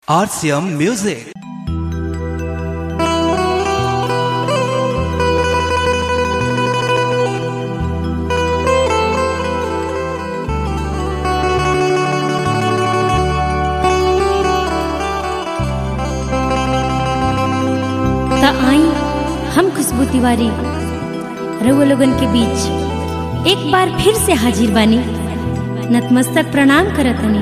RCM Music. त आई हम खुशबू तिवारी रउआ लोगन के बीच एक बार फिर से हाजिर बानी नतमस्तक प्रणाम करतनी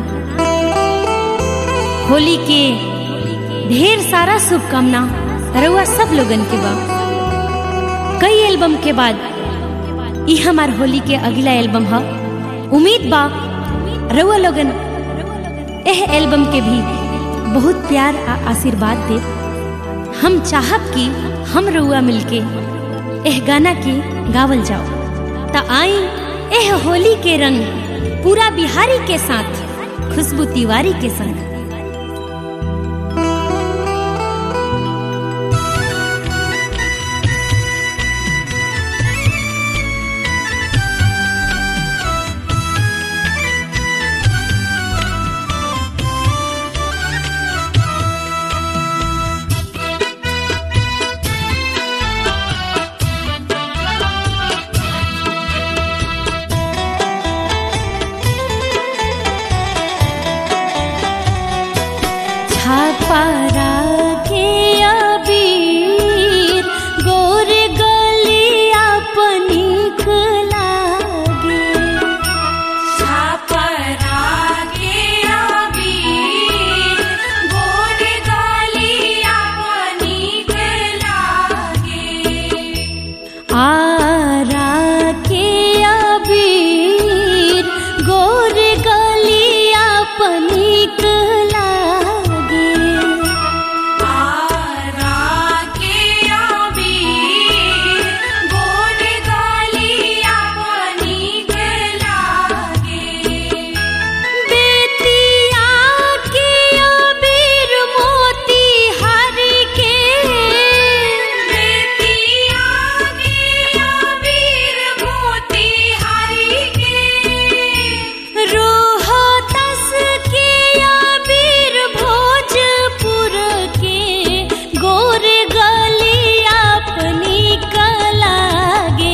होली के ढेर सारा शुभकामना रउआ सब लोगन के बा कई एल्बम के बाद ई हमार होली के अगला एल्बम ह उम्मीद बा रउआ लोगन एह एल्बम के भी बहुत प्यार आ आशीर्वाद दे हम चाहब कि हम रउआ मिलके एह गाना के गावल जाओ त आई एह होली के रंग पूरा बिहारी के साथ खुशबू तिवारी के संग छापारा के अबीर गोर गलिया पनिक लागे आरा के अबीर गोर गलिया पनिक लागे बेतिया के अबीर मोती हर के बेतिया के अबीर मोती हर के रोहतस के अबीर भोजपुर के गोर गलिया अपनी कलागे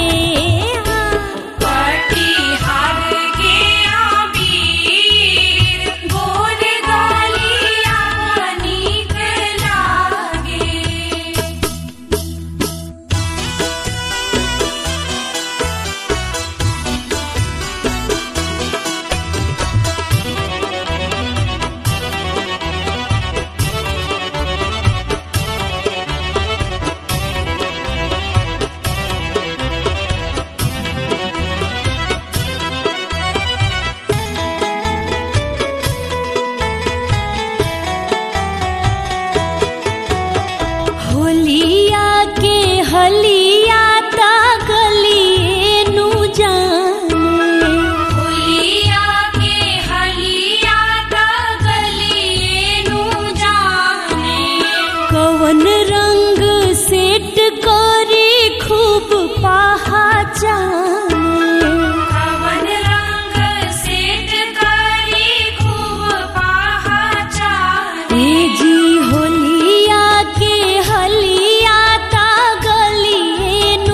होलिया के हलिया ता गलिए नु जाने होलिया के हलिया ता गलिए नु जाने कवन रंग सेट करे खूब पहचाने कवन रंग सेट करे खूब पहचाने ए जी होलिया के हलिया ता गलिए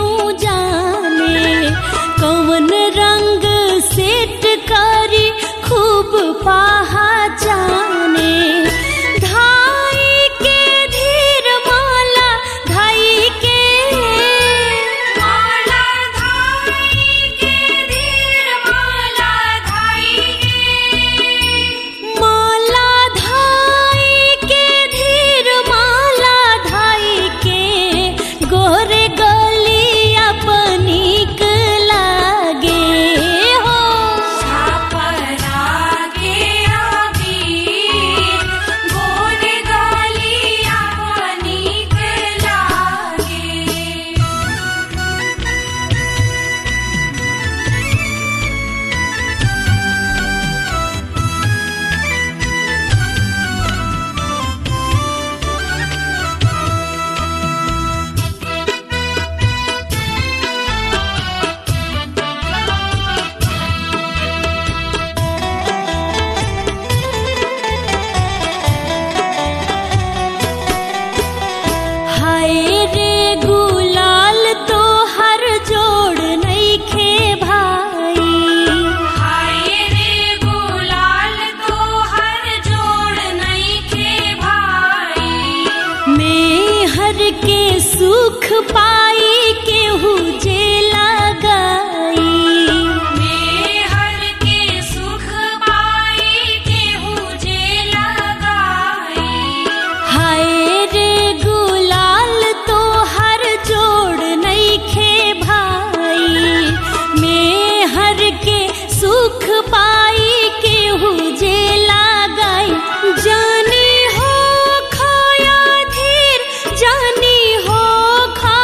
पाई केहू जे लगाई मेहर के सुख पाई केहू जे लगाई हाय रे गुलाल तो हर जोड़ नईखे भाई मैं हर के सुख पाई केहू जे लगाई जानी हो खाया धीर जानी हो खा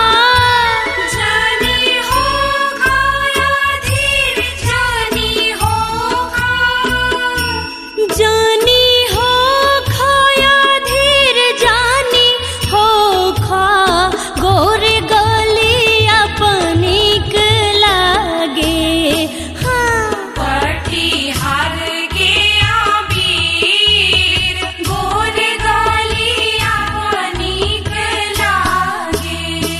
जानी हो खाया धीर जानी हो खा जानी हो खाया धीर जानी हो खा गोरे गली अपनिक लागे हाँ पठिहार के आबीर गोर गलिया नीक लागे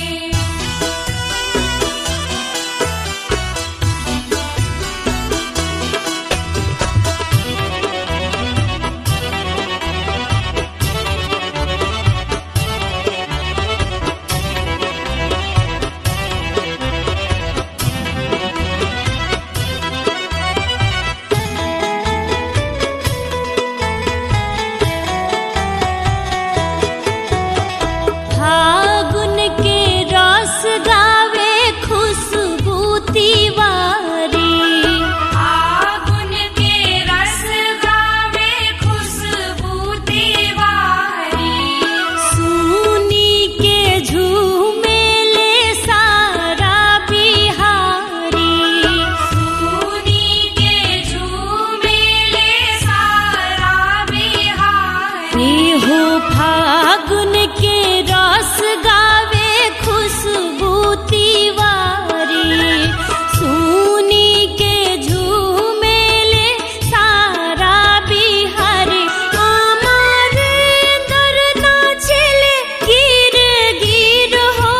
फागुन के रस गावे खुशबू तिवारी आगुन के रस गावे खुशबू तिवारी सुनी के झूमेले सारा बिहारी सुनी के झूमेले सारा बिहार रे हो फागुन के रस गावे खुशबू तिवारी सुनी के झूमेले सारा बिहारी हमारे दर नाचले गिर गिर हो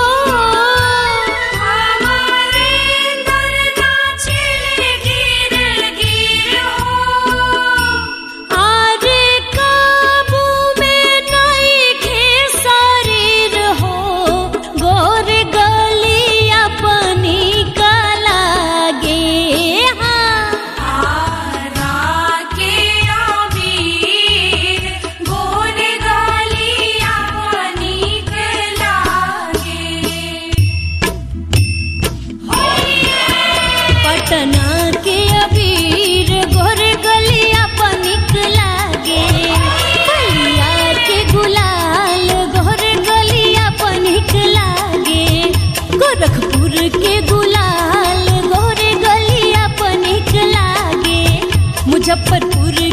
हमारे दर नाचले गिर गिर हो आरे काबू में नईखे शरीर हो गोर गली अपनी कलागे हाँ आरा के आबीर गोर गलिया नीक लागे पटना के अबीर गोर गलिया पनिक लागे बलिया के गुलाल गोर गलिया पनिक लागे गोरखपुर के गुलाल गोर गलिया पनिक लागे मुजफ्फरपुर